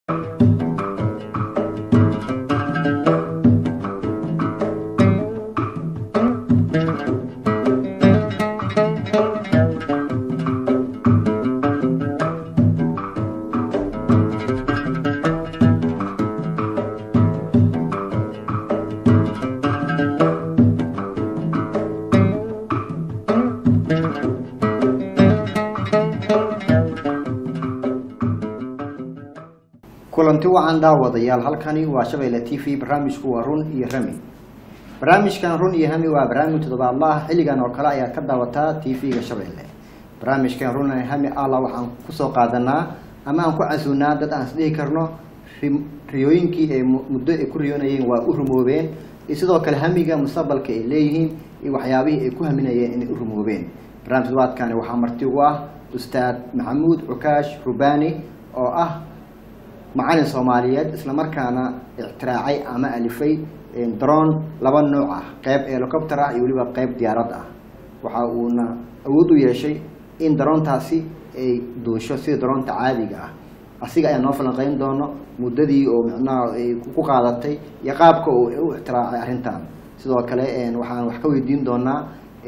kulanti wacan daawadayaal halkani waa shabeelle t v barnaamijku waa run iyo rami barnaamijkan run iyo rami waa barnaamij toddobaadlaah xilligan oo kale ayaad ka daawataa t v-ga shabeelle barnaamijkan run iyo rami alla waxaan kusoo qaadanaa ama aan ku casuunaa dad aan isdhihi karno ri- riyooyinkii ay mu- muddo ay ku riyoonayeen waa u rumoobeen iyo sidoo kale hamiga mustaqbalka ay leeyihiin iyo waxyaabihii ay ku haminayeen inay u rumoobeen barnaamij toddobaadkani waxaa marti ugu ah ustaad maxamuud cukaash rubaani oo ah macalin soomaaliyeed islamarkaana ictiraacay ama alifay daroon laba nooc ah qeyb helicopter ah iyo weliba qeyb diyaarad ah waxa uuna awood u yeeshay in daroontaasi ay duusho sida daroonta caadiga ah asiga ayaa noo falanqeyn doono muddadii oo micnaha ay ku qaadatay iyo qaabka uu u ictiraacay arrintan sidoo kale waxaan wax ka weydiin doonaa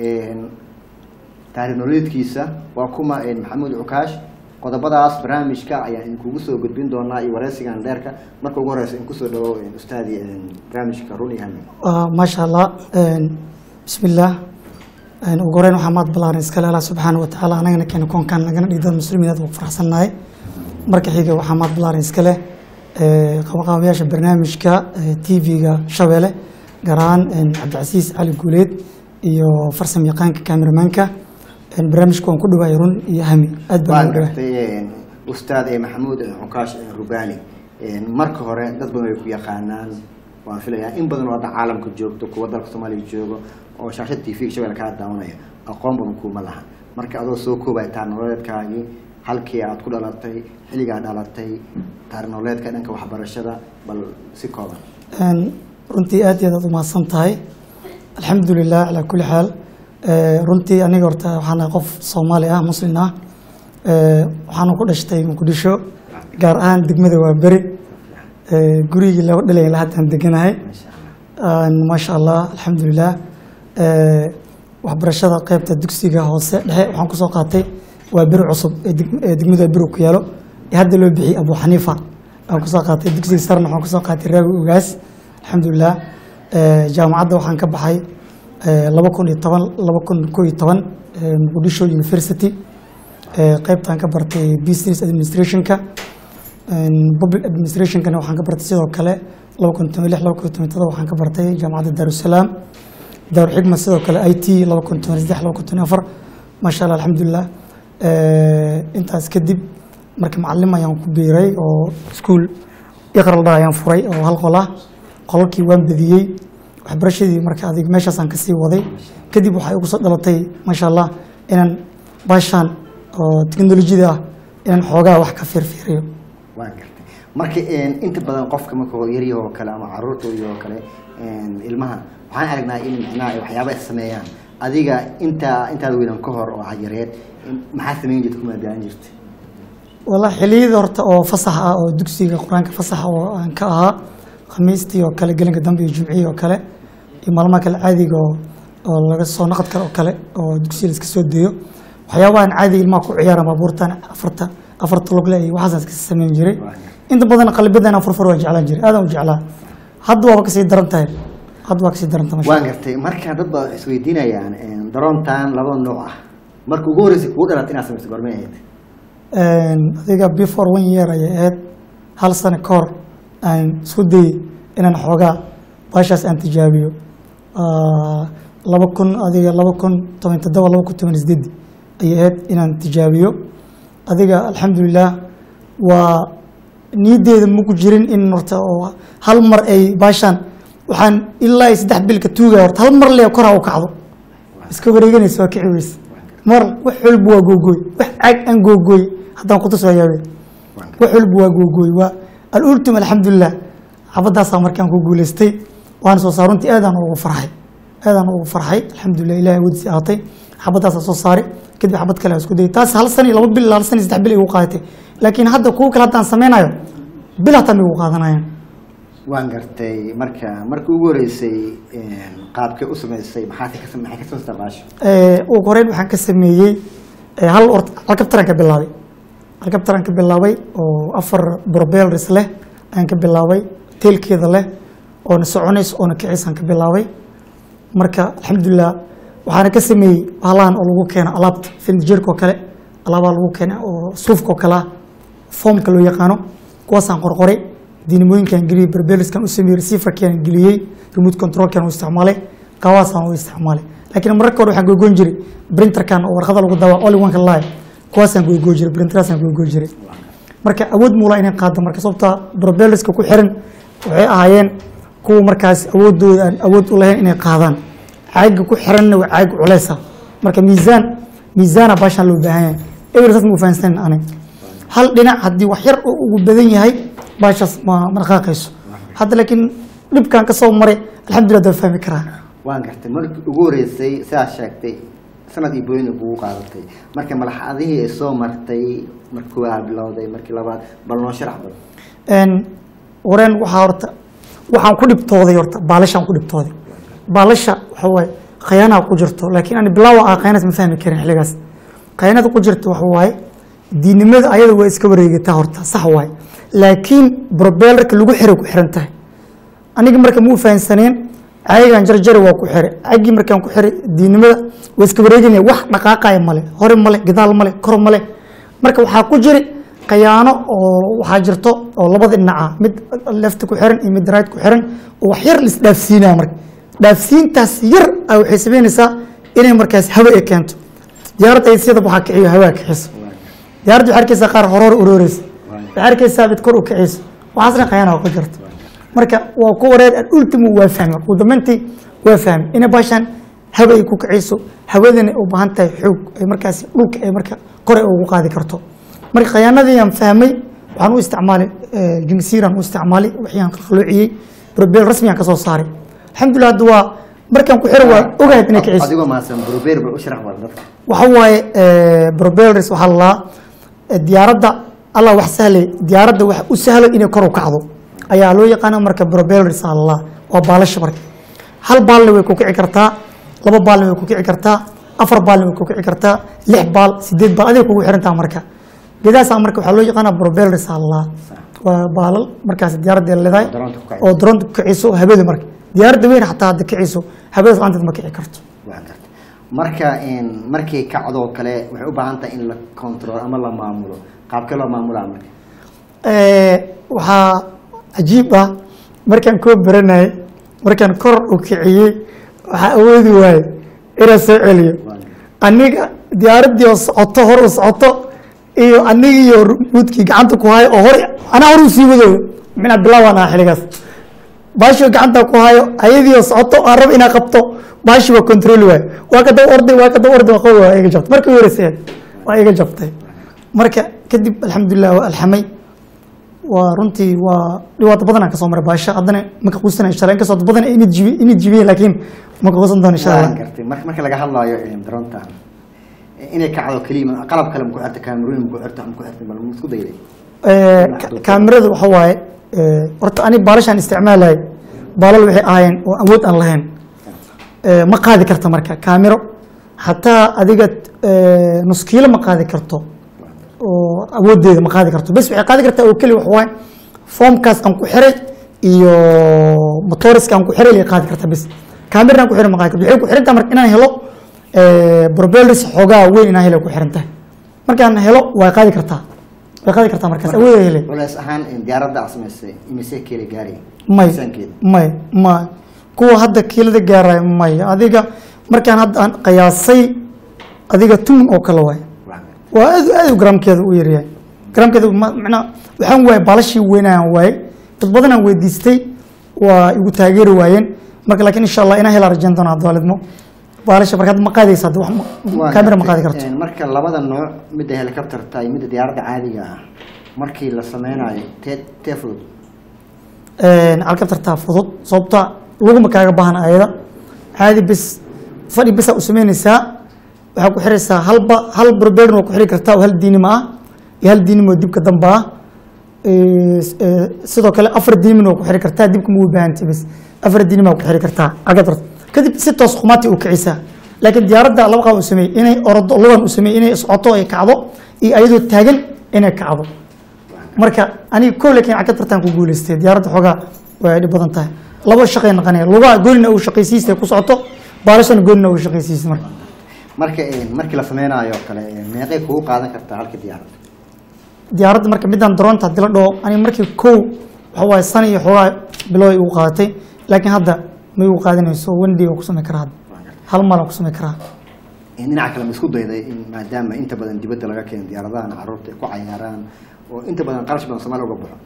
taariikh nololeedkiisa waa kuma maxamuud cukaash qodobadaas barnaamijka ayaan idinkugu soo gudbin doonaa iyo wareysigan dheerka marka ugu horeysa in kusoo dhawo ustaadi barnaamijka run iyo hami maasha allah bismillaah ugu horeyn waxaa maad balaaran iskale allah subxaana wa tacaala anagana keena koonkaan nagana dhigdad muslimiin aad ugu faraxsannahay marka xiga waxaa maad balaaran iskale qabanqaabayaasha barnaamijka t v-ga shabeelle gaar ahaan cabdicasiis cali guuleed iyo farsam yaqaanka kameramaanka barnaamijka waan ku dhawaayay run iyo hami aad baan waan ugu dhawaay gartay ustaad maxamuud cukaash rubani marka hore dad badan way ku yaqaanaan waan filayaa in badan oo hadda caalamka joogto kuwa dalka soomaaliya joogo oo shaashada t v-ga shabeelle kaa daawanaya aqoon badan kuuma laha marka adoo soo koobaya taar nololeedkaagii halkii aad ku dhalatay xilligaa dhalatay taar nololeedka dhanka waxbarashada bal si kooban Een, runtii aad iyo aad aad umahadsan tahay alxamdulilah calaa kulli xaal Ee, runtii aniga horta waxaan ahay qof soomaali ah muslin ah Ee, waxaana ku dhashtay muqdisho gaar ahaan degmada waa beri Ee, gurigii laba dhalay ilaa haddaan deganahay maasha allah Een, maasha allah alxamdulilah Ee, waxbarashada qeybta dugsiga hoose dhexe waxaan kusoo qaatay waa beri cusub ee deg- ee degmada beri ku yaalo ee hadda loo bixiyey abu xaniifa aan kusoo qaatay dugsiga sarna waxaan kusoo qaatay raawi ogaas alxamdulilah Ee, jaamacadda waxaan ka baxay ee, laba kun iyo toban laba kun koo iyo toban ee, muqdisho university Ee, qeybtaan ka bartay business administrationka Een, public administrationkana waxaan ka bartay sidoo kale laba kun toban lix laba kun toban todoba waxaan ka bartay jaamacadda daarusalaam daaruxigma sidoo kale i t laba kun toban saddex laba kun toban afar maasha allah alxamdulilah Ee, intaas kadib marka macallim ayaan ku biiray oo iskuul iqraldha ayaan furay oo hal qol ah qolalkii waan badiyey waxbarashadii marka adig meeshaasaan kasii waday kadib waxay ugu soo dhalatay maasha allah inaan baashaan oo teknolojiyada ah inaan xoogaa wax ka fiirfiiriyo waan gartay marka inta badan qofka marka yaryahoo kale ama caruurta oo kale ilmaha waxaan aragnaa in micnaha ay waxyaaba ay sameeyaan adiga intaa intaada weynan ka hor oo yareed maxaa sameyn jirta kuma gaan jirta والله xiliyada horta oo fasax ah oo dugsiga quraanka fasax oo aan ka ahaa khamiistii oo kale gelinka dambe iyo jumcihii oo kale iyo maalmaha kale caadiga oo oo laga soo naqad kale oo kale oo dugsiga la iska soo deeyo waxyaabahan caadi ilmaha ku ciyaara baabuurtan afarta afarta logle iyo waxaas iska sameyn jiray inta badan qalbiyadan furfur waa jeclaan jiray aadaan u jeclaa hadda waaba kasii daran tahay hadda waa kasii daran tahay waan gartay marka dad baa isweydiinayaan daroontan laba nooc ah marka ugu horreysay kugu dhalatay inaad samayso goormay ahayd adiga before one year ayay ahayd hal sano ka hor aan isku dayey inaan xoogaa baashaas aan tijaabiyo laba kun adiga laba kun toban toddoba laba kun toban sideed ayay ahayd inaan tijaabiyo adiga alxamdulilah waa niyaddeeda maku jirin in horta oo hal mar ay baashaan waxaan ilaa iyo saddex bilka tuugaya horta hal mar lee kor ha u kacdo iska wareeganaysa waa kici weyse mar wax walba waa googooy wax caag aan googooy haddaan kutus waa yaabe wax walba waa googooy waa alultim alxamdulilah xabadaasaa markaan ku guuleystay waana soo saar runtii aadaan ugu farxay aadaan ugu farxay alxamdulilah ilahay awoodiisi ahaatay xabadaasaa soo saaray kadib xabad kale aan isku dayay taas hal san iyo laba bil hal san iyo saddex bil ay ugu qaadatay laakiin hadda kuwa kale haddaan sameynayo bil hataa may ugu qaadanayaan waan gartay marka markii ugu horeysay qaabkee u samaysay maxaad ka maxay ka samaystaa baasha ugu horeyn waxaan ka sameeyey eh, hal or alkabtaraan ka bilaabay alkabtaraan ka bilaabay oo afar brobeelris leh ayaan ka bilaabay teelkeeda leh oona soconays oona kicisaan ka bilaabay marka alxamdulilah waxaana ka sameeyey halahan oo lagu keeno alaabta findijeerka oo kale alaabaa lagu keena oo suufka oo kale ah foomka loo yaqaano kuwaasaan qorqoray diinamooyinkaan geliyey berbeliskan u sameeyey receiverkaan geliyey remote controlkan u isticmaalay qawaasaan u isticmaalay laakiin mararka hore waxaan goygoyn jiray printerkan oo warqada lagu dawaa only one live kuwaasaan goygoy jiray printeraasaan goygoy jiray marka awood muula inay qaado marka sababta probeliska ku xiran waxay ahaayeen kuwa markaas awoodooda aan awood u lahayn inay qaadaan caaga ku xiranna waa caag culeysa marka miisaan miisaana baashaan loo baahan yahay eber saas ma fahansanin ani hal dhinac haddii wax yar oo ugu badan yahay baashaas ma ma dhaqaaqayso hadda laakiin dhibkan ka soo maray alxamdulillah daan fahmi karaa waan gartay markii ugu horeysay sidaad sheegtay sanad iyo booyin kugu qaadatay marka malaxadihii ay soo martay markii koowaad bilowday markii labaad bal noo sharax bal een wareen waxaa horta waxaan ku dhibtooday horta baalashaan ku dhibtooday baalasha waxa waaye khayaanaa ku jirto laakiin ani bilaawa ah khayanaas ma fahmi karin xilligaas khayaanada ku jirto waxa waaye diinimada ayada waa iska wareegataa horta sax waaye laakiin brobeelarka lagu xiray ku xiran tahay aniga marka ma u fahansaneen cayagaan jarjari waa ku xiray cagii markaan ku xiray diinimada waa iska wareeganaya wax dhaqaaqaya male hore male gadaal male kor male marka waxaa ku jiri khayaano oo waxaa jirto oo labada dhinaca mid lefta ku xiran iyo mid right ku xiran oo wax yar laisdhaafsiinaya marka dhaafsiintaas yar a waxay sameynaysaa inay markaas hawa ay keento diyaaradda ay siyada waxaa kiciyo hawaa kiciso diyaaradda waxaa arkaysaa qaar horor uroreysa waxaa arkaysaa mid kor u kiciyso waxaasna khayaana ku jirto marka waa ku wareer ultimo waa fahmi ugu dambeyntii waa fahmi inay baashaan hawa ay ku kiciyso hawadana u baahan tahay xoog ay markaas dhulka ay marka kore ugu qaadi karto marka khayaanadii aan fahmay waxaan u isticmaalay jimsiiraan u isticmaalay waxyaan qalqaloociyey probeel rasmiyaan ka soo saaray alxamdulillah hadda waa markaan ku xiro waa ogahay inay kiciyso adigoo mahadsan brubeer bal u sharax bal dadka waxa waaye probelers waxaa la lahaa diyaaradda allah wax sahlay diyaaradda wax u sahlo inay kor u kacdo ayaa loo yaqaana marka probelers aa la lahaa waa baalasha marka hal baalna way ku kici kartaa laba baalna way ku kici kartaa afar baalna way ku kici kartaa lix baal sideed baal adiga kugu xirantaa marka gedaasaa marka waxaa loo yaqaana probelers aa la lahaa waa baalal markaas diyaaradda leedahay Droonta ku kacayso. oo droonta ku kiciso hawada marka diyaaradda weyn xataa hadda kiciso hawadaas laanteed ma kici karto waan gartay marka in markay kacdoo kale waxay u baahan tahay in la control ama la maamulo qaabkee loo maamulaa marka waxaa cajiib ah markaan koo baranayay markaan kor u kiciyey waxaa awoodi waaye inaan soo celiyo aniga diyaaraddii oo socoto hor u socoto iyo anigiiyo ruudkii gacanta ku hayo oo hor anaa hor u sii wadooyo mina bilaawaan aha xiligaas baashii oo gacanta ku hayo ayadii oo socoto aan rabo inaa qabto baashii waa control waaye waa ka daba orday waa ka daba orday waa qow waa iga jabtay markii horeysay waa iga jabtay marka kadib alxamdulilah waa alxamay waa runtii waa dhibaato badan aan kasoo maray baasha haddana maka quusana insha allah inkastoo dad badan ay inid jibi inid jibiyeen laakiin maka quusan doono insha waan allah gartay marka marka laga hadlaayo daroonta inay kacdo keliya qalab kale maku xirta kaamirooyin maku xirta maku xirta bal ma isku dayday Eh, ka- kaamirada waxa waaye eh, horta ani baalashaan isticmaalay baalal waxay ahaayeen oo awood aan lahayn Eh, ma qaadi karta marka kaamiro xataa adiga eh, nus kiilo ma qaadi karto oo awoodeeda ma qaadi karto bes waxay qaadi kartaa oo keli wax waaye foomkaas aan ku xiray iyo motoriska aan ku xiray lay qaadi kartaa bes kaamirna aan ku xiray ma qaadi karto waxay ku xirantaha marka inaan helo probelris xoogaa weyn inaan helo ay ku xirantahay markaan helo way qaadi kartaa way qaadi kartaa markaas awood ay helay culeys ahaan in diyaaradda aad samaysay imise keeli gaari may miisaankeeda may may kuwa hadda kiilada gaaraya may adiga markaan hadda aan qiyaasay adiga tumun oo kale waay waan gartay waa aad aad u garaamkeeda u yaryahay garaamkeeda ma- macnaa waxaan waayay baalashii weynaan waayay dad badanaan weydiistay waa igu taageeri waayeen marka laakiin insha allah inaan hela rajayn doona abdaalidmo baalasha marka hadda ma qaadaysa hadda wax ma- Waan kaamira ma gartay. qaadi karto Een, marka labada nooc midda helicopterta iyo midda diyaaradda caadiga ah markii la sameynayo tee tee fudud alkabtartaa fudud sababta laguma kaaga baahan ayada caadi bis fadhi bisaa u sameynaysaa waxaa ku xiraysaa halba hal barberin waa ku xiri kartaa oo hal diinimo ah iyo hal diinimo dibka damba ah Eh, s- eh, sidoo kale afar diimin oo ku xiri kartaa dibka ma u baahantay bas afar diinim aa ku xiri kartaa cagad rabto kadib si toos qumaati u kicisaa laakiin diyaaradda laba qaab u sameeyey inay ordo lugan u sameeyey inay socoto ay kacdo iyo ayadoo taagan inay kacdo marka aniga kow laakiin cagad bartaan ku guuleystay diyaaradda xoogaa way dhib badan tahay laba shaqay naqanaya lugaha goonina uu shaqaysiistay ku socoto baalashana goonina uu shaqaysiistay marka marka een, markii la sameynaayo kale een, meeqay kugu qaadan kartaa halka diyaarad diyaaradda marka midaan daroonta hadii la dhaho aniga markii kow waxa waaye san iyo xoogaa biloway igu qaadatay laakiin hadda ma igu qaadanayso wendy oo ku samey karaa hadda hal maal aan ku samey karaa Een, dhinaca kale ma isku dayday in maadaama inta badan dibadda laga keeno diyaaradahan caruurta ay ku cayaaraan oo inta badan qarash badan soomaaliya uga baxo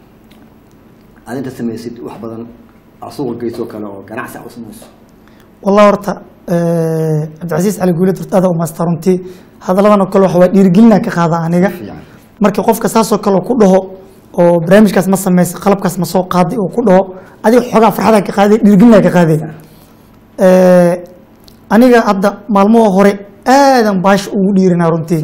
aad inta samaysid wax badan aad suuqa geyso kale oo ganacsi aad u samayso wallahi horta eh, cabdicasiis cali guuled horta aada umaasta runtii hadalladan oo kale waxa waa dhiirigelina ka qaada aniga fiican marka qofka saasoo kale ku dhaho oo barnaamijkaas ma samaysa qalabkaas ma soo qaaday oo ku dhaho adiga xoogaa farxada ka qaaday dhiirgelina ka qaaday Eh, aniga hadda maalmaha hore aadan baash ugu dhiirinaa runtii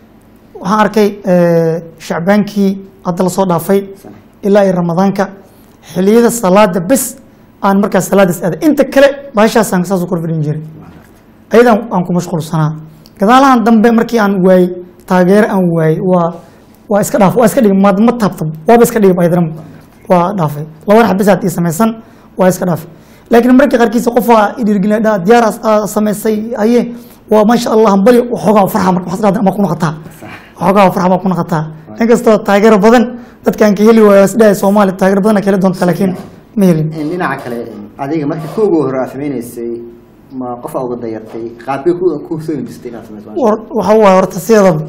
waxaan arkay eh, shacbaankii hadda lasoo dhaafay ilaa iyo ramadaanka xiliyada salaada bes aan markaas salaadaas aaday inta kale baashaasaan saas u korfadhin jiray ayadan aan ku mashquulsanaa gadaalahan dambe markii aan waayey taageero aan waayey waa waa iska dhaaf waa iska dhigay ma ma taabta waaba iska dhigay ayadana waa dhaafay laba rax bisaad ii samaysan waa iska dhaafay laakiin markii qaarkiisa qof waa idhiirgelina dhaa diyaar aa samaysay aye waa maasha allah bali waxoogaa farxa marka waxaad dhahdaa ama ku noqotaa waxoogaa farxa baa ku noqotaa inkastoo taageero badan dadkaan ka heli waayo isdhahay soomaali taageero badan ka heli doonta laakiin ma helin Een, dhinaca kale een, adiga marka kooga hore aad sameynaysay ma qof aa uga dayatay qaabkee ku ku soo hindistay inaad samayso war- waxa waaye horta sideedaba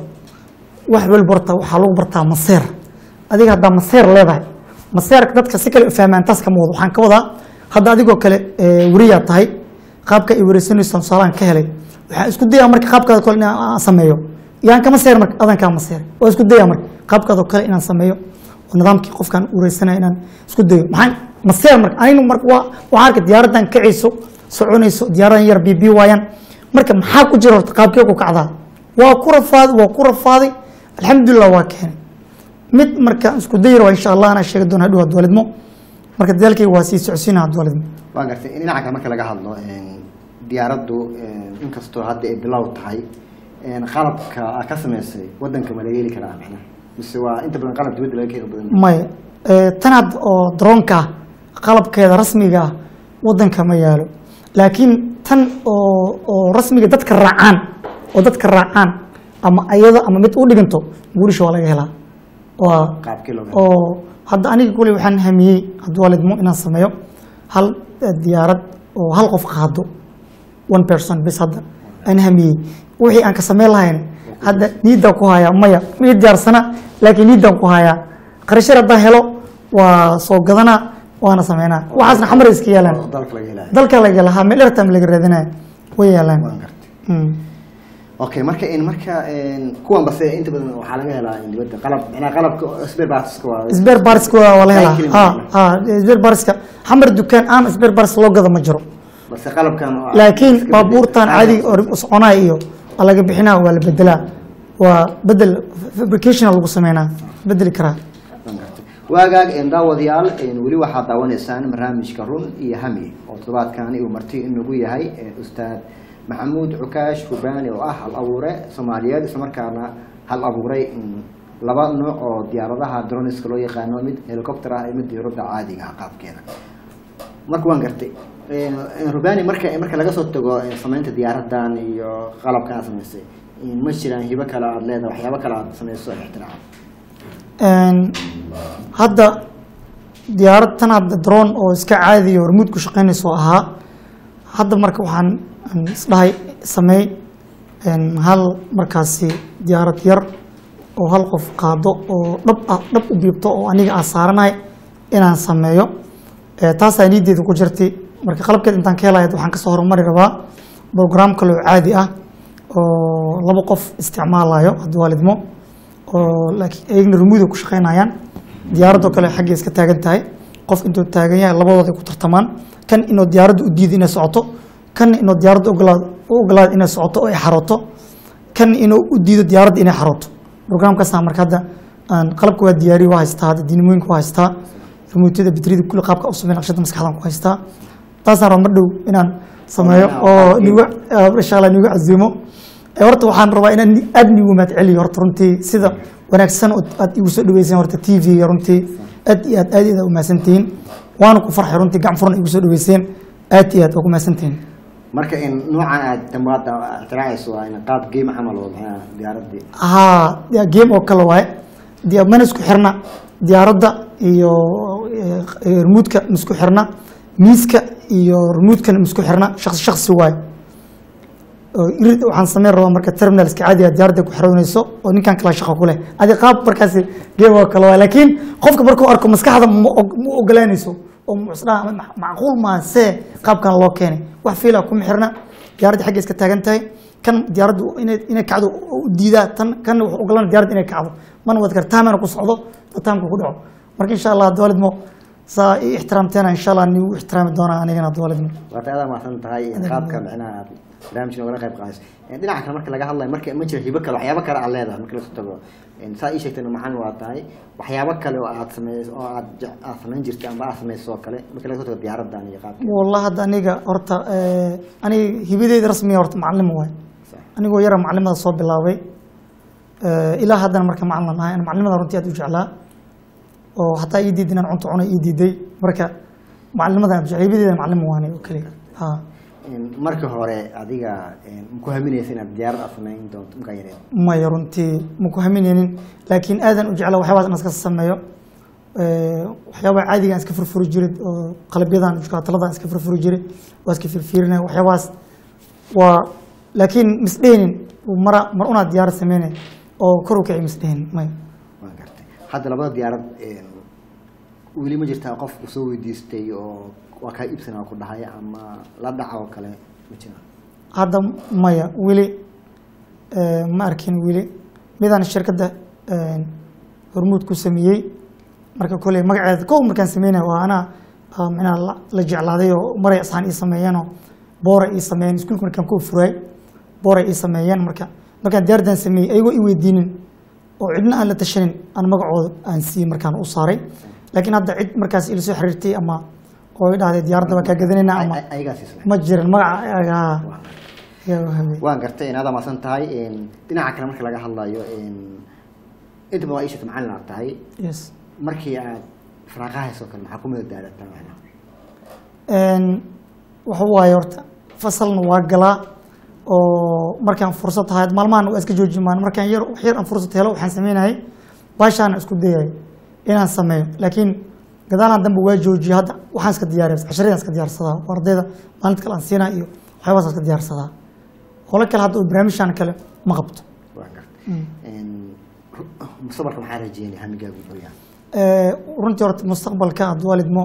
wax walba horta waxaa lagu bartaa maseer adiga haddaa maseer leedahay maseerka dadka si kale u fahmaan taas kama wado waxaan ka wadaa hadda adigoo kale eh, weriyaa tahay qaabka ay wareysanayso tusaalaan ka helay waxaan isku dayaa marka qaabkaada kale inaan aan sameeyo yaan kama seer marka adan kaa maseer waa isku dayaa marka qaabkaadoo kale inaan sameeyo oo nidaamkii qofkaan wareysanaya inaan isku dayo maxaan maseer marka anigu marka waa waxaan arkay diyaaraddan kacayso soconayso diyaaradan yar bibi waayaan marka maxaa ku jira horta qaabkee ku kacdaa waa ku rafaaday waa ku rafaaday alxamdulilah waa keenay mid marka isku dayar waa insha allah anaa sheegi doona hadhow hadwaalidmo marka dadaalkayga waa sii socodsiina hadwaalidmo waa gartay dhinaca kale marka laga hadlo een, diyaaraddu een, inkastoo hadda ay bilow tahay een, qalabka aad ka samaysay wadanka ma laga heli karaa macnaha mise waa inta badan qalab dibadda laga keeno badan maya Eh, tan had oo droonka ah qalabkeeda rasmiga ah wadanka ma yaalo laakiin tan oo oo rasmiga dadka raacaan oo dadka raacaan ama ayada ama mid u dhiganto guurisha waa laga helaa waa qaabkii looga oo hadda aniga kuley waxaan hamiyey hadwaalidmo inaan sameeyo hal eh, diyaarad oo hal qof qaado one person bis hadda aan hamiyey wixii aan ka sameyn lahayn hadda niidaan ku hayaa maya mii diyaarsana laakiin niidaan ku hayaa qarashar haddaan helo waa soo gadanaa waana sameynaa waxaasna xamar iska yaalaan dalka laga helaayo dalka laga lahaa meel ertam laga raadinaya way yaalaan waan gartay Mm. okay marka in marka een, kuwan base inta badan waxaa laga helaa in dibadda qalab macnaha qalabka spare parts-ka waa isbeer baariska waa waa la helaa Cycling ha macnaha. ha isbeer baariska xamar dukaan aan isbeer baaris loo gada ma jiro balse qalabkan oo- laakiin baabuurtan caadiga oo soconaya iyo waa laga bixinaa waa la bedelaa waa bedel fabricationa lagu sameynaa bedeli karaa Waan gartay. waagaag een, daawadayaal een, weli waxaad daawanaysaan barnaamijka run iyo hami oo toddobaadkani uu marti inagu yahay een, ustaad maxamuud cukaash hubaani oo ah hal abuure soomaaliyeed islamarkaana hal abuuray in laba nooc oo diyaaradaha droniska loo yaqaano mid helicopter ah iyo mid diyaaradda caadiga ah qaabkeeda marka waan gartay Een, een, rubani marka marka laga soo tago een, samaynta diyaaradan iyo qalabkan aad samaysay een, ma jiraan hibo kale aad leedahay waxyaabo kale aad samayso ixtiraaca Een, hadda diyaarad tan hadda drone oo iska caadiya oo remote ku shaqeynayso ahaa hadda marka waxaan aan isdhahay sameey een, hal markaasi diyaarad yar oo hal qof qaado oo dhab ah dhab u biibto oo aniga aan saaranahay inaan sameeyo Eh, taasaa niideeda ku jirtay marka qalabkeed intaan ka helaya waxaan kasoo horumari rabaa program kale oo caadi ah oo laba qof isticmaalayo hadwaalidmo oo laakiin ayagna remuda ku shaqeynayaan diyaaradoo kale xaggay iska taagan tahay qof intuu taagan yahay labadooda ay ku tartamaan kan inuu diyaaradda u diido inay socoto kan inuu diyaaradda ogolaad u ogolaado inay socoto oo ay xarooto kan inuu u diido diyaaradda inay xarooto programkaasna marka hadda aan qalabka waa diyaariye waa haystaa hadda diinimooyinka waa haystaa remootiyada batriyada kulli qaabka u sameyn naqshada maskaxdan ku haystaa taasaan raba mar dhow inaan sameeyo oo nigu insha allah nigu casiimo Eh, horta waxaan rabaa inaan ni- aad nigu mahad celiyo horta runtii sida wanaagsan oo aad igu soo dhaweyseen horta t v-ga runtii aad iyo aad aad iyo aad u mahadsantihiin waana ku farxay runtii gacan furan igu soo dhaweyseen aad iyo aad waa ku mahadsantihiin marka in noocan aad dambaada ixtiraacayso waa in qaab game camal oo maxaa diyaaradii haa ya- game oo kale waaye Diya- mana isku xirna diyaaradda iyo eh, remoodka ma isku xirna miiska iyo remoodkana ma isku xirna shaksi shaksi waaye oo irid waxaan sameyn rabaa marka terminalska caadiga diyaaradda ku xiranayso oo ninkan kala shaqo ku leh adi qaab markaasi game oo kale waaye laakiin qofka markuu arko maskaxda ma og- ma ogolaanayso oo musdhaa macquul maa see qaabkan loo keenay wax fiila kuma xirna diyaaradda xagga iska taagan tahay kan diyaaraddu inay inay kacdo u diidaa tan kan wuxuu ogolaan diyaaradda inay kacdo mana wad kar taamana ku socdo oo taamka ku dhaco marka insha allah dowladmo saa i ixtiraamteena insha allah nigu ixtiraami doonaa anigana dowladmo waata aad mahadsan tahay in qaabka micnaha aad barnaamijka nogala qayb qaadayso In dhinaca kale marka laga hadlayo marka ma jiro hibo kale waxyaabo kale aad leedahay marka lasu tago In saa ii sheegtayna macalin waa tahay waxyaabo kale oo aad sameyso oo aad je- aad samayn jirtay amba aad samayso oo kale marka laga tago diyaaradan iyo qaabka والله hadda aniga horta eh, aniga hibadeyda rasmiga horta macalin waay anigoo yara macalimada soo bilaabay Eh, ilaa haddana marka macalin ahay ana macalimada runtii aad u jeclaa oo hataa ii diiday inaan cunto cunay ii diiday marka macalimada aad u jeclaa hibadeeda macalin waanay oo keliya ha In marka hore adiga in ma ku haminaysa inaad diyaarad aad samayn doonto markaa yareed maya runtii ma ku haminaynin laakiin aadan u jeclaa waxyaabaas in iska sameeyo Eh, waxyaabaha caadiga aan iska furfuri jiray oo qalabyadan jukaataladan iska furfuri jiray waa iska firfiirinaya waxyaabahaas waa laakiin misdhehnin mara mar unaad diyaarad sameynay oo kor u kici misdhehnin maya waan gartay hadda labada diyaarad in weli ma jirtaa qof ku soo weydiistay oo waa kaa iibsanaa ku dhahay ama la dhaca oo kale ma jiraan hadda maya weli eh, ma arkin weli midaan shirkadda eh, hormuud ku sameeyey marka koley magaceeda kow markaan sameynaya waa anaa ah, macnaha la- la jeclaaday oo maray asxaan ii sameeyeenoo boora ii sameeyeen iskuulka markaan ku furaay booray ii sameeyeen marka markaan diyaardan sameeyey ayagoo i weydiinin oo cidna aan la tashanin aan magacooda aan siiyey markaan u saaray laakiin hadda cid markaas ila soo xiriirtay ama oo i dhahday diyaaradda waa kaa gadanayna ama Ay- ay- ayagaa siisnay ma jirin magaca ayaga haa ayaa u hamey waan gartay in aad amaadsan tahay in dhinaca kale marka laga hadlayo in intaba waa ishata macalin aad tahay yes markii aad faraaqahaysoo kale maxaa ku madadaalataa macnaha Een, waxa waaye horta fasalna waa galaa oo markaan fursad tahay maalmahan waa iska jooji maan markaan yar wax yar aan fursad helo waxaan sameynayay baashaana isku dayay inaan sameeyo laakiin gadaalaan dambe waa joojiyay hadda waxaan iska diyaariya casharadaan iska diyaarsadaa oo ardayda maalinta kale aan siinaa iyo waxyaabaas iska diyaarsadaa holo kale hadda oo barnaamijhan kale ma qabto waan gartay In ru- mustaqbalka maxaa rajeynaya hamigaagu muxuu yahay Eh, runtii horta mustaqbalka hadwaalidmo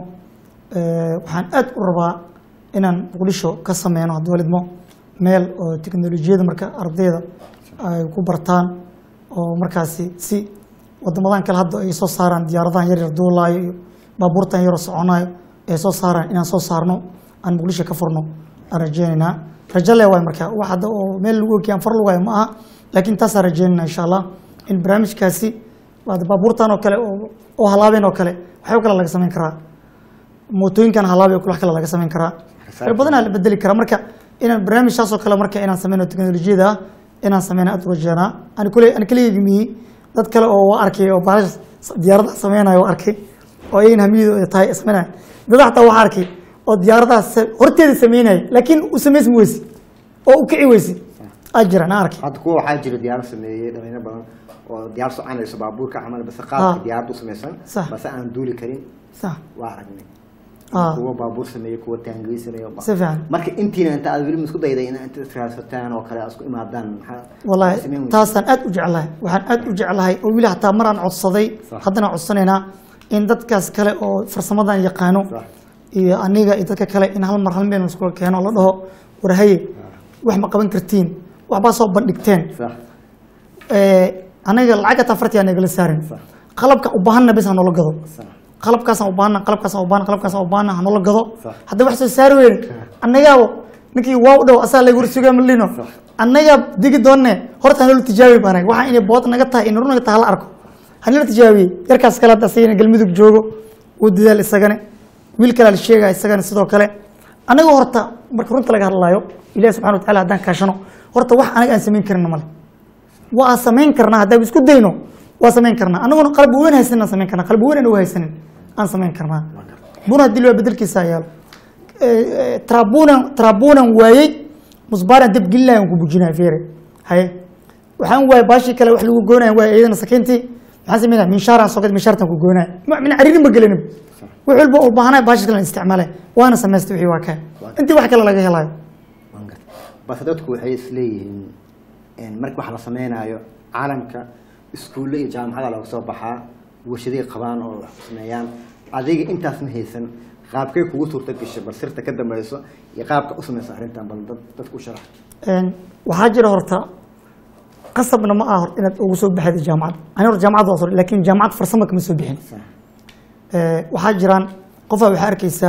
waxaan aad u rabaa inaan muqdisho ka sameyno hadwaalidmo meel oo teknolojiyada marka ardayda ay ku bartaan oo markaasi si wadamadan kale hadda ay soo saaraan diyaaradahan yaryar duulaayo iyo baabuurtan yaroo soconayo ay soo saaraan inaan soo saarno aan muqdisho ka furno aan rajeynaynaa rajo le waay marka wax hadda oo meel lagu ogiy aan far lugayo ma aha laakiin taasaan rajeynayna insha allah in barnaamijkaasi waa baabuurtan oo kale oo- oo halaabeen oo kale waxyaabo kale laga samayn karaa mootooyinkan halaabay oo kale wax kale laga samayn karaa Xisaabtan. fara badanaa la bedeli karaa marka inaan barnaamijkaas oo kale marka inaan sameyno teknolojiyada ah inaan sameyna aad u rajeenaa ani kule ani kaliya miyi dad kale oo waa arkay oo baalash diyaaradaha sameynayo waa arkay oo ayagana hamiyadu ay tahay sameynaya dad xataa waxaa arkay oo diyaaradaha sa- horteeda sameynaya laakiin u samaysmi weysi oo u kici weysi aa jiraan aan arkay hadda kuwa waxaa jira diyaarad sameeyey dhalinyaro badan oo diyaar soconayso baabuurka camal base Ah. qaabka diyaarad u samaysan Sax. base aan duuli karin sax waa aragnay Ah. kuwa baabuur sameeyey kuwa taangey sameeyey si fiican marka intiina inta aad weli isku dayday in inta israadsataan oo kale aad isku imaadaan maxaa والله maxaa sameyn weysay? taasaan aad u jeclahay waxaan aad u jeclahay oo weli hataa maraan codsaday Sax. haddana codsanaynaa in dadkaas kale oo farsamadan yaqaano Sax. iyo aniga iyo dadka kale in hal mar hal meel iskula keeno la dhaho warhaye wax ma qaban kartiin waxbaa soo bandhigteen sax Eh, aniga lacag hataa farti aan nagala saarin Sax. qalabka u baahanna bes ha noola gado sax qalabkaasaan u baahana qalabkaasaan u baahana qalabkaasaan u baahana ha noola gado Sax. hadda wax soo saari weyne annagaabo ninkii waaw dhow asaa lagu sugaa malino annagaa digi doonne horta hanoola tijaabi baanay waxaa inay bood naga tahay in run naga tahay hala arko hanila tijaabiyey yarkaas kale hadda asagana galmudug joogo wuu dadaal isagane wiil kalea la sheegaya isagana sidoo kale anaga horta marka runta laga hadlaayo ilahi subxana watacala haddaan kaashano horta wax anaga aan samayn karina male waa samayn karnaa haddaan isku dayno waa samayn karnaa anaguna qalbi weyn haysanin aan samayn karnaa qalbi weyn aan u haysanin aan samayn karnaa buna haddii loo bedelkiisa yaalo trabunan trabunan waayey musbaaran dab gelinaya aan ku bujinaya feere haye waxaan waayay baashii kale wax lagu goynaya waay iyadana sakiintii maxaan sameynaya minshaaraan soo gad minshaartaan ku goynaya ma min cariirin ba gelinin wax walba u baahanaya baashii kale aan isticmaalay waana samaystay wixii waa kaya intii wax kale laga helayo waan gartay balse dadku waxay isleeyihiin marka wax la sameynaayo caalamka iskuulle iyo jaamacada laga soo baxaa warshaday qabaan oo wax sameeyaan adiga intaas ma haysan qaabkay kugu suurta gashay bal sirta ka dambayso iyo qaabka u samaysa arrintan bal dad dadku u sharax waxaa jira horta qasabna ma aha horta inaad ugu soo baxda jaamacad ani horta jaamacad waa soo laakiin jaamacad farsamo kama soo bixin waxaa jiraan qofaa waxaa arkeysaa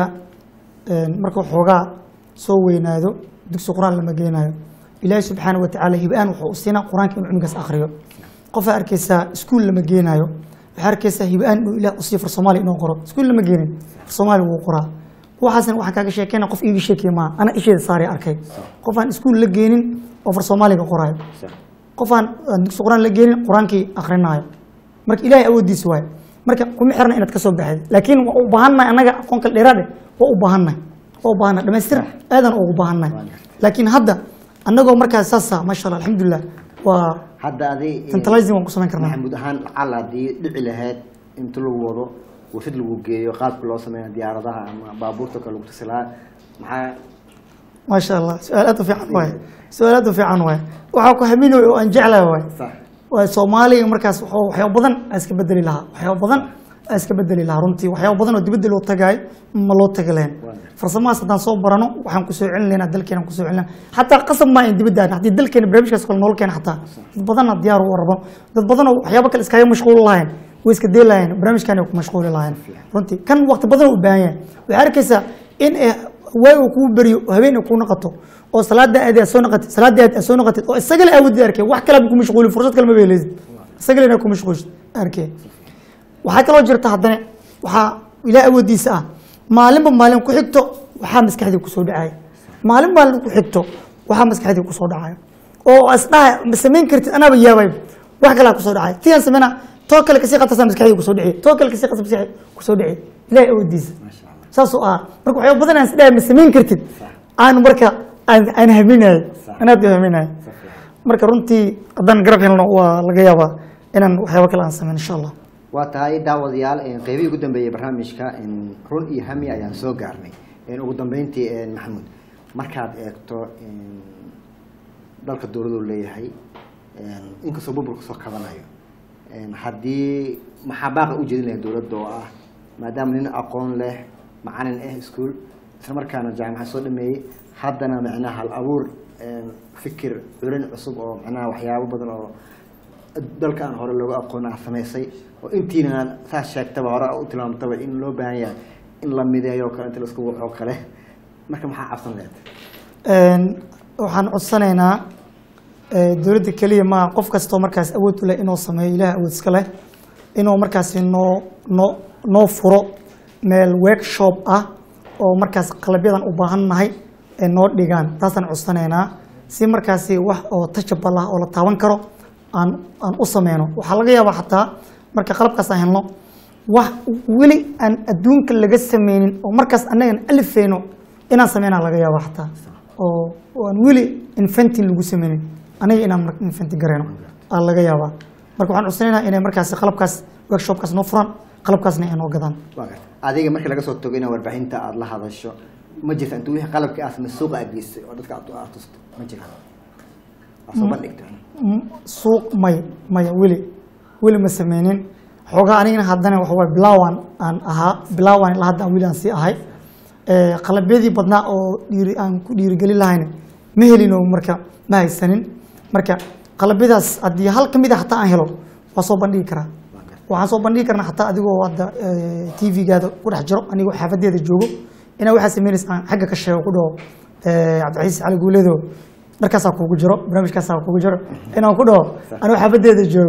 marka xoogaa soo weynaado dugsi qur-aan lama geenayo ilaahi subxaana wa tacaala hib-aan wuxuu u siinaa qur-aanka inuu cunugaas akhriyo qofaa arkeysaa iskuul lama geenayo waxaa arkeysaa hib-aan inuu ilaah usii far soomaaliya inuu qoro iskuul lama geenin far soomaaliya wuu qoraa waxaasna waxaan kaaga sheekeyna qof iiga sheekaya maaha ana isheeda saari arkay qofaan iskuul la geenin oo far soomaaliga qoraayo qofaan aan dugsi qur-aan la geenin qur-aankii akrinaayo marka ilaahay awoodiisa waayo marka kuma xirna inaad ka soo baxday laakiin waa u baahannahay annaga aqoon kale dheeraade waa u baahannahay waa u baahannahay dhamaystir aadan ugu baahannahay laakiin hadda annagoo markaas saasa maasha allah alxamdulilah waa hadda adi centralizing waan ku samayn karnaa maxamuud ahaan lacal haddii dhici lahayd inta lagu wado warshad lagu geeyo qaabka loo sameeya diyaaradaha ama baabuurta kale lagu tusi lahaa maxaa maasha allah su-aal aad u fiican waay su-aal aad u fiican waay waxaa ku haminayo oo aan jeclahay waay sax waa soomaaliga markaas wuxuu- waxyaabo badan aa iska bedeli lahaa waxyaabo badan aa iska bedeli lahaa runtii waxyaabo badan oo dibadda loo tagaay ma loo tagi lahayn farsamahaas haddaan soo barano waxaan kusoo celin lahayn dalkeena kusoo celin lahayn xataa qasab maa in dibadda aadna haddii dalkeena barnaamijkaas kale nool keena xataa dad badanna diyaar u rabo dad badanoo waxyaabo kale iskaga mashquuli lahayn way iska dee lahayn barnaamijkan ay ku mashquuli lahayn runtii kan waqti badan u baahan yahay waxaa arkaysaa in eh, waay uu kuu beriyo oo habeen ay kuu naqato oo salaada aad aad soo naqatid salaada aad aad soo naqatid oo isagale awoodid arkay wax kale ku mashquulin fursad kale ma beeleysid isagale inaad ku mashquulshid arkay waxaa kaloo jirta haddana waxaa ilaah awoodiisa ah maalinba maalin ku xigto waxaa maskaxdii kusoo dhacaya maalin maalin ku xigto waxaa maskaxdii kusoo dhacaya oo isdhaha ma samayn kartid anaaba yaabay wax kalaa kusoo dhacay tiyaan sameyna too kale kasii qatarsaa maskaxdii kusoo dhici too kale kasii qatar maskaxdii kusoo dhici ilaah awoodiisa maasha allah saasoo ah marka waxyaaba badan aan isdhahay ma samayn kartid aan marka aan aan haminayo anaad haminayo marka runtii haddaan garab helno waa laga yaabaa inaan waxyaaba kale aan sameyn insha allah waa tahay daawadayaal qeybihii ugu dambeeyey barnaamijka run iyo hami ayaan soo gaarnay ugu dambeyntii maxamuud markaad eegto dalka dowladuu leeyahay inkastoo burburka soo kabanayo haddii maxaa baaqa u jeedin lahay dowladda oo ah maadaama nin aqoon leh macalin ah iskuol isla markaana jaamacad soo dhameeyey haddana macnaha hal abuur fikir culin cusub oo macnaha waxyaabo badan oo dalka aan hore looga aqoon ah samaysay oo intiina saa sheegtaba hore u tilmaamtaba in loo baahan yahay in la mideeyo kale inta laisku waxoo kale marka maxaa cabsan leed waxaan codsanaynaa dowladda keliya maaha qof kastoo markaas awood u leh inuu sameeyo ilaah awood iska leh inuu markaasi noo noo noo furo meel workshop ah oo markaas qalabyadan u baahan nahay ee noo dhigaan taasaan codsanaynaa si markaasi wax oo tajabal ah oo la taaban karo aan aan u sameyno waxaa laga yaabaa xataa marka qalabkaas aan helno wax weli aan adduunka laga sameynin oo markaas annagan alifeyno inaan sameynaa laga yaaba xataa oo oo aan weli inventing lagu sameynin aniga inaan mar- inventing gareyno aa laga yaabaa marka waxaan codsanaynaa inay markaasi qalabkaas workshopkaas noo furan qalabkaasna ay noo gadaan waa garta adiga markii laga soo tago inaa warbaahinta aada la hadasho ma jirta inta wixii qalabkii aad samay suuqa aad geysay oo dadka aad aad tusto ma jirta aad soo bandhigta Mm, suuq may maya weli weli ma sameynin xoogaa anigana haddana waxa waye bilaawan aan ahaa bilaawan ilaa hadda aan weli aan sii ahay Eh, qalabyadii badnaa oo dhiiri aan ku dhiirigelin lahayna ma helino marka ma haysanin marka qalabyadaas haddii hal ka mid a hataa aan helo waa soo bandhigi karaa waxaan soo bandhigi karnaa xataa adigoo hadda tv-gaada ku dhex jiro anigoo xaafadeeda joogo inaa waxaa sameynaysa aan xagga ka sheego ku dhaho eh, cabdicasiis cali guuledo dharkaasaa kugu jiro barnaamijkaasaa kugu jiro inaan ku dhaho anigoo xaafadeeda joogo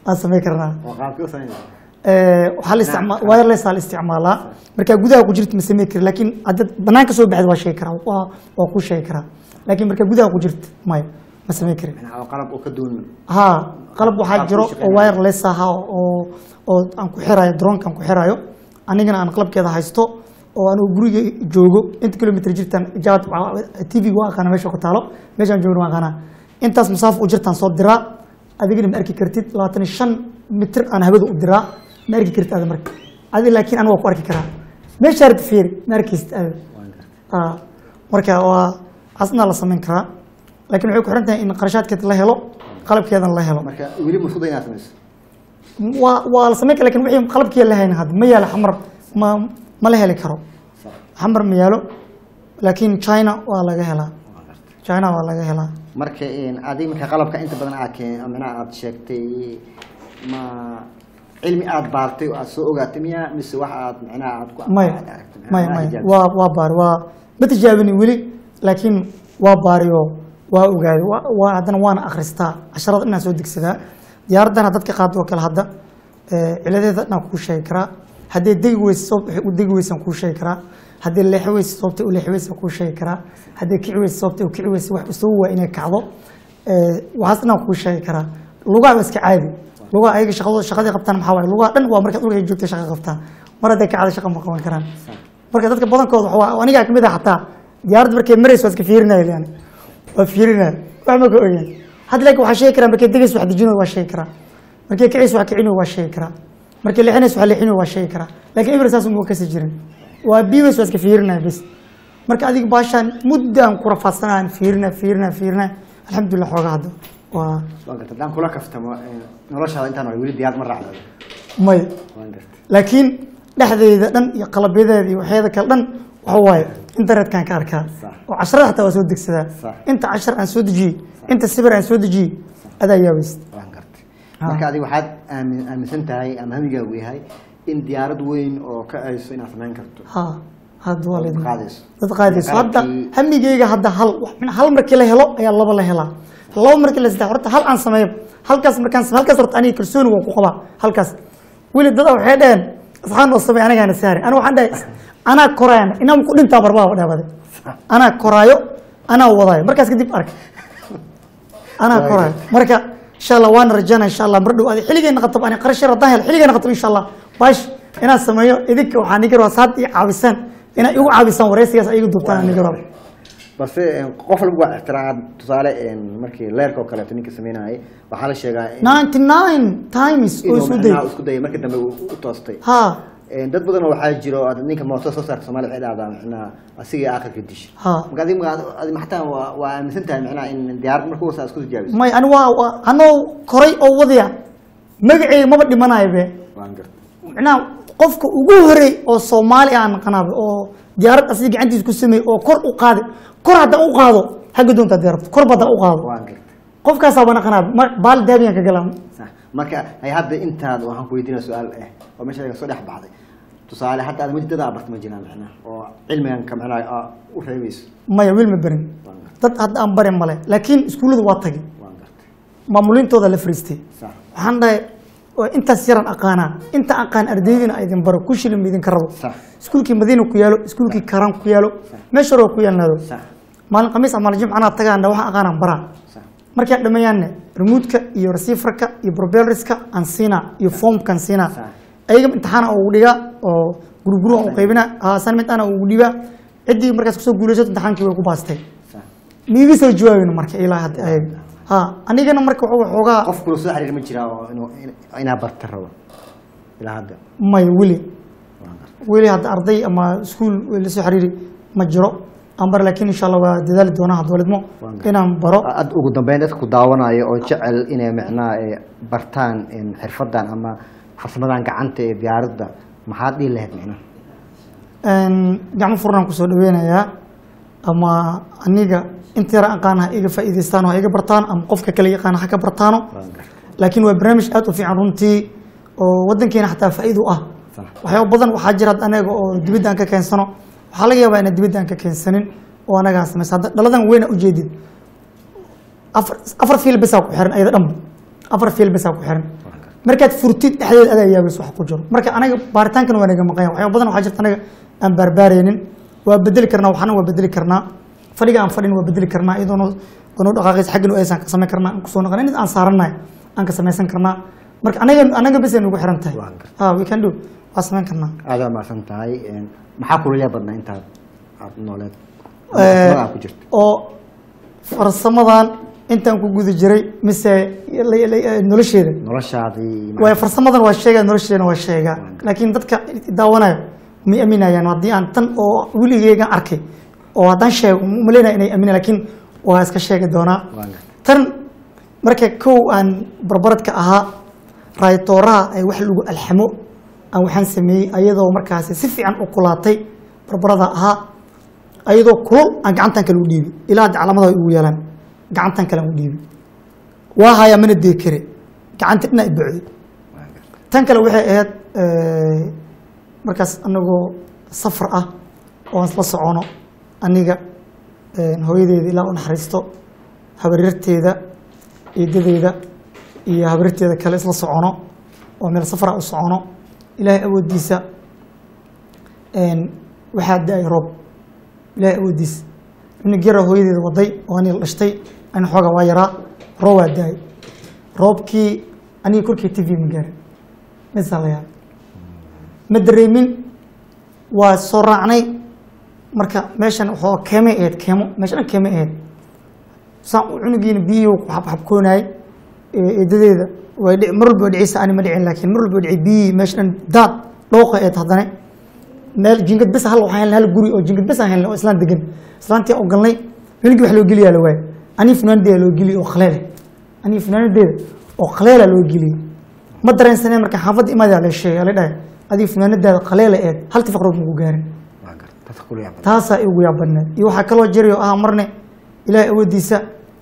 aan samayn karnaa oo qaabkii u samaynaysa Eh, waxaa la isticmaa wireless aa la isticmaalaa markaa gudaha ku jirta ma samey kari laakiin haddaad banaanka soo baxda waa sheegi karaa waa waa kuu sheegi karaa laakiin markaa gudaha ku jirta maya ma samey kari macnaha oo qalab oo ka duwan haa qalab waxaa Qaab jiro ku oo shaqeynaya. wireless aha oo oo aan ku xirayo droonka aan ku xirayo anigana aan qalabkeeda haysto oo anigu guriga joogo inta kilomitr jirtaan jaad tv waa aqaana meesha ku taalo meeshaan joogna waa aqaana intaas masaafo u jirtaan soo diraa adigana ma arki kartid labaatan iyo shan mitir aan hawada u diraa ma arki kartid ada marka adi laakiin aniga waa ku arki karaa meesha arti fiiri ma arkaysid ada waan gartay Ah, marka waa casnaa la samayn karaa laakiin waxay ku xiran tahay in qarashaadkeeda la helo qalabkeedana la helo marka weli masuuda inaad samayso waa waa la samayn kara lakin wixii qalabkiya la hayn hadda ma yaalo xamar ma ma la heli karo sax xamar ma yaalo laakiin china waa laga helaa waan gartay china waa laga helaa marka een, adiga marka qalabka inta badan aad keen macnaha aad sheegtay ma cilmi aad baartay oo aad soo ogaatay miya mise wax aad macnaha aad ku maya aad aragtay? maya Macnaha maya ijaab- waa waa baari waa ma tijaabini weli laakiin waa baari oo waa ogaaday waa- waa haddana waana akhristaa casharada inaan soo degsadaa diyaaraddana dadka qaado oo kale hadda eh, ciladeeda dhan kuu sheegi karaa haddii degi weysa sabab waxay u degi weysaan kuu sheegi karaa haddii leexi weysa sababtay u leexi weysaan kuu sheegi karaa haddii kici weysa sababtay u kici weysa wax isagu waa inay kacdo Eh, waxaas dhan kuu sheegi karaa lugaha waa iska caadi lugaha ayaga shaqadooda shaqadii qabtaan maxaa waaye lugaha dhan waa markaad dhulka joogtay shaqa qabtaan mar hadday kacda shaqa ma qaban karaan marka dadka badankooda waxa waa anigaa kamid ah xataa diyaaradda markay marayso waa iska fiirinaya yani waa fiirinaya wax ma ka ogaan hadda laakiin waxaa sheegi karaa markay degayso wax dejinayo waa sheegi karaa markay kicayso wax kicinayo waa sheegi karaa markay leexinayso wax leexinayo waa sheegi karaa laakiin ibra saas uma kasi jirin waa biibays waa iska fiirinaya bes marka adiga baashaan muddaan ku rafaadsanaan fiirina fiirina fiirina alxamdulilah xoogaa hadda waa waan gartay haddaan kula kaftamo een, noloshaada intaan hore weli diyaarad ma raacdo may waan gartay laakiin dhexdeeda dhan iyo qalabyadeeda iyo waxyaada kale dhan waxa waaye internet-kaan ka arkaa Sax. oo casharada xataa waa soo degsadaa Sax. inta cashar aan soo dejiyey inta sibir aan soo dejiyey adaa yaabayst waan gartay Ah. marka adiga waxaad aamin- aaminsan tahay ama hamigaagu yahay in diyaarad weyn oo ka ayso inaad samayn karto ha hadda waa Dad leedahay. qaadayso. dad qaadayso hadda Qalabkii- hamigeyga hadda hal wax- hal markii la helo ayaa laba la helaa laba markii la saddex horta hal aan sameeyo halkaas markaan sameeyo halkaas horta aniga kalsooni waan ku qabaa halkaas weli dada waxay dhaheen asxaan oo sameey anigaana saarin aniga waxaan dhahay anaa koraayan inaan ku dhintaa barbaa dhaabade anaa koraayo anaa wadaayo markaas kadib ark anaa koraayo marka insha allah waana rajaynaa insha allah mar dhow adi xilligeena qatab ani qarash yar haddaan helo xilligeena qatab insha allah baash inaan sameeyo idinka waxaan iga rabaa saad ii caabisaan inaad igu caabisaan wareysigaas ay igu duubtaan aan iga rabo balse een, qof walba waa ixtiraam tusaale een, markii leerka oo kaleeto ninka sameynayay waxaa la sheegaa in- ninety nine times oo inuu isu macnaha day isku dayay markii dambe uu u toostay ha Een, dad badan oo waxaa jiro oo ninka mooto soo saarka Soomaaliya waxay dhahdaa macnaha asigii aakhirka dish ha marka adiga ma- adiga xataa waa waa aaminsan tahay macnaha in diyaarad markuu wasaa isku tijaabiso may ani waa waa- anoo koray oo wadaya magaceyga maba dhimanayo be waan gartay macnaha qofka ugu horey oo soomaali aan naqanaaba oo diyaarad asiga gacantiisa ku sameeyey oo kor u qaaday kor haddaan u qaado xagga doontaa diyaarad kor ba haddaan u qaado waan gartay qofkaasaaba naqanaaba ma- baal daabiyaan ka galaa sax marka ay hadda intaad waxaan ku weydiinaya su-aal eh oo meesha laga soo dhex baxday tusaale hadda aad mudada abarta ma jiraan macnaha oo cilmigan ka macnaha aa u reebayso maya wiil ma berin waan gartay dad hadda aan barin male laakiin iskuullada waa tagay waan gartay maamuliintooda la fariistay sax waxaan dhahay oo intaas yaran aqaanaa inta aqaan ardaydina a idin baro ku shilin ma idinka rabo sax iskuulkii madiina ku yaalo iskuulkii karan ku yaalo meesha hore waa ku yaalnaado sax maalin khamiis ama maalin jimca anaa tagaana waxaan aqaanaan baraa sax markaan dhammeeyaanne remoodka iyo receiverka iyo probelriska aan siinaa iyo formkan siinaa Sax. ayaga imtixaana ugu dhigaa oo guruguru aan u qaybinaa assignment ana ugu dhibaa ciddii markaas kusoo guulaysato imtixaankii way ku baastay sax miiga soo jawaabin marka ilaa hadda ayaga ha anigana marka wuxuu xoogaa qof kula soo xiriir ma jiraa oo inuu in- inaa barta rabo ilaa hadda may weli waan gartay weli hadda arday ama iskuul la soo xiriiri ma jiro aan bar laakiin insha allah waa dadaali doonaa hadwalidmo Waan gartay. inaan baro ad ugu dambeyn dadka ku daawanaya oo jecel inay macnaha eh, bartaan in xirfadan ama farsamadan gacanta ee diyaaradda maxaad dhihi lahayd macnaha Een, gacmo furnaan kusoo dhaweynayaa ama aniga inta yara aqaan ha iga faa'iidaystaan oo ha iga bartaan ama qofka kale yaqaan ha ka bartaano waan gartay laakiin waa barnaamij aad u fiican runtii oo wadankeena xataa faa'iido u ah sax waxyaabo badan waxaa jira hadda anaga oo dibadda aan ka keensano waxaa laga yaabaa inaan dibadda aan ka keensanin oo anagaa samaysa hadda dhaladan weyna ujeedid afar afar fiil besaa ku xiran ayada dhanba afar fiil besaa ku xiran markaad furtid dhexdeeda adaa yaabayso wax ku jiro marka anaga baaritaankan waa naga maqan yahay waxyaaba badan waxaa jirta anaga aan baarbaaraynin waa bedeli karnaa waxna waa bedeli karnaa fadhiga aan fadhin waa bedeli karnaa iyadoona noo dhaqaaqaysa xagganu aysan ka samayn karnaa aan kusoo noqon in aan saaranahay aan ka samaysan karnaa marka anaga anaga bes ay nagu xiran tahay Waan gartay. ah we can do waa samayn karnaa aada waa mahadsan tahay Een, maxaa kula yaab badnaa intaad aad nooleed Eh, Farsamada aad ku jirto oo farsamadan intaan ku guda jiray mise la- la- nolosheeda noloshaadii waay farsamadan waa sheegaa nolosheena waa sheegaa laakiin dadka daawanayo may aaminayaan haddii aan tan oo weligeygan arkay oo haddaan sheego maleenaya inay aaminayaan laakiin waa iska sheegi doonaa Waan gartay. tan marka kow aan barbaradka ahaa raaytooraha ay wax lagu alxamo aan waxaan sameeyey ayadoo markaasi si fiican u kulaatay barbarada ahaa ayadoo kulul aan gacantan kale u dhiibi ilaa hadda calaamada ay ugu yeelaan gacantan kale aan u dhiibi waa hayaa mana dee kare gacanta dhina ibocday Waan gartay. tan kale waxay ahayd eh, markaas anagoo safar ah oo aan isla socono aniga eh, hooyadeeda ilaa u naxariisto habaryarteeda eedadeyda iyo habaryarteeda kale isla socono oo meel safara u socono ilaahay awoodiisa een, waxaa da-ay roob ilaahay awoodiisa cunug yara hooyadeeda waday oo aniga la dhashtay ani xoogaa waa yaraa roob waa da-ay roobkii aniga korkii t v ma gaarin misaa la yaabay ma dareemin waa soo raacnay marka meeshan waxoo keemay ahayd keemo meesha dhan keemay ahayd saan u cunugiina biyihii ku xabxabkoonayay eedadeeda way dhici mar walba way dhicisa ani ma dhicin laakiin mar walba way dhici biyihii meesha dhan daad dhooqa ahayd haddana meel jingad bes hal waxaan helnay hal guri oo jingad bes aan helnay oo islaan degan islaantii oo galnay weligii wax loo geliyaa la waayay anii funaanadeeda loo geliyay oo khaleele anii funaanadeeda oo khaleela loo geliyay ma dareensaneen marka xaafadda imaadaa la sheegay la dhahay adiga funaanadaada khaleela eed hal tifaqrood magu gaarin Waan gartay. dadka kula yaab badnaa taasaa igu yaabadneed iyo waxaa kaloo jirayo ah marne ilaahay awoodiisa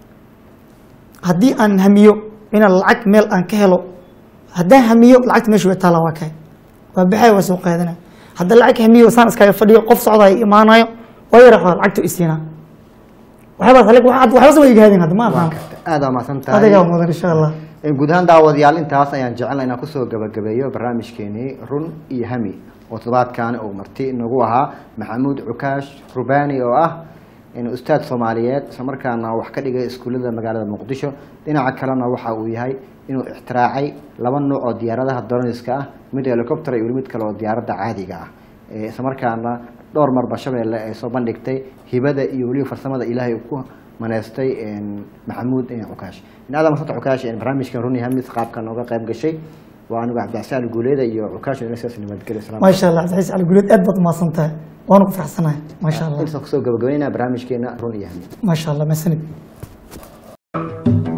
haddii aan hamiyo inaan lacag meel aan ka helo haddaan hamiyo lacagta meesha way taallaa waa kahay waa baxaya waa soo qaadanaya haddaan lacag hamiyo saan iskaga fadhiyo qof socdayo imaanayo waa yara xool lacagta isiinaa waxyaabaa kale waxbas way igaadeen hadda ma Waan aqaan gartay. aada waa mahadsan tahay adigaa mudan insha allah Een, guud ahaan daawadayaal intaas ayaan jecelnay inaan kusoo gabagabeeyo barnaamijkeenii run iyo hami oo toddobaadkan uu marti inagu ahaa maxamuud cukaash rubaani oo ah in ustaad soomaaliyeed islamarkaana wax ka dhigay iskuullada magaalada muqdisho dhinaca kalena waxa uu yahay inuu ixtiraacay laba nuuc oo diyaaradaha droniska ah mid helicopter iyo weli mid kale oo diyaaradda caadiga ah Ee, islamarkaana dhowr marba shabeelle ay soo bandhigtay hibada iyo weliba farsamada ilaahay uu ku maneystay een, maxamuud een, cukaash in aadam xusanta cukaash een, barnaamijkan runi hamis qaabka nooga qayb gashay waa anigu cabdicasaan guuleeda iyo cukaash inasias nabadgelyo salaam maasha allah cabdiciis cali guleed aad baad umahadsan tahay waana ku faraxsanahay maasha allah intaas kusoo gabagabeynaa barnaamijkeena run iyo hami maasha allah masanid